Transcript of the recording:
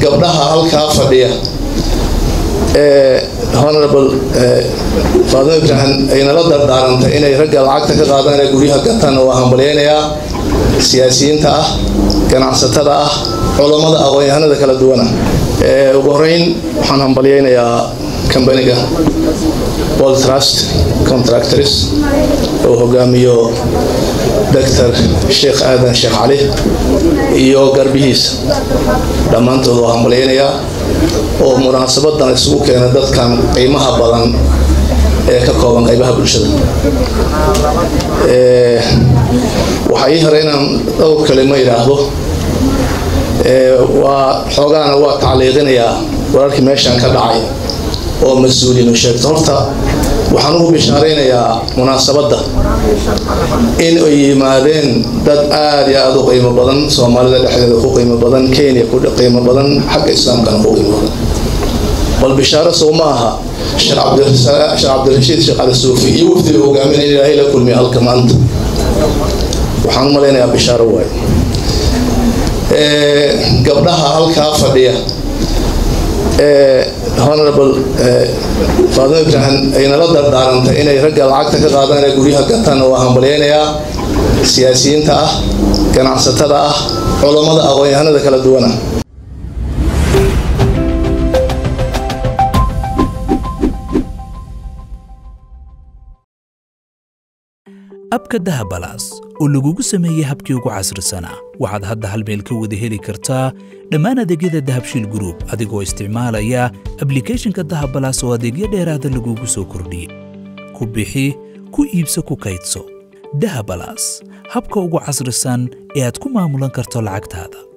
gabdhaha halkaa fadhiya ee honorable faadimo ibraahim ay nala dardaarantay inay ragga lacagta ka qaadaan ee guryaha gataan waa hambalyaynayaa siyaasiyiinta ah ganacsatada ah culammada aqoon-yahanada kala duwana ugu horeyn waxaan hambalyaynayaa kambaniga world trust contractors oo hogaamiyo doctor sheekh aadan sheekh cali iyo garbihiisa dhammaantood waa hambalyaynayaa oo munaasabadan isugu keena dadkan qiimaha badan ee ka kooban qaybaha bulshada waxaa ii hore inaan dhowr kalimo idhaahdo waa xoogaana waa tacliiqinayaa wararkii meeshan ka dhacay oo mas-uuliinu sheegto horta waxaan ugu bishaaraynayaa munaasabadda in ay yimaadeen dad aada iyo aada u qiimo badan soomaalida dhexdeeda ku qiimo badan kenya ku qiimo badan xagga islaamkana ku qiimo badan bal bishaaro sow ma aha sheekh cabdirashiid sheekh cali suufi iyo wafdiga hogaaminaya ilaahay la kulmiya halka maanta waxaan u malaynayaa bishaaro waaye gabdhaha halkaa fadhiya ee honorable faadimo ibraahim ay nala dardaarantay inay ragga lacagta ka qaadaan ee guryaha gataan waa hambalyaynayaa siyaasiyiinta ah ganacsatada ah culammada aqoon-yahanada kala duwana abka dahabalaas oo lagugu sameeyey habkii ugu casrisanaa waxaad hadda hal meel ka wada heli kartaa dhammaan adeegyada dahabshiil gruub adigoo isticmaalaya ablikhethonka dahabalaas oo adeegyo dheeraada lagugu soo kordhiyey ku bixi ku iibso ku kaydso dahabalaas habka ugu casrisan ee aad ku maamulan karto lacagtaada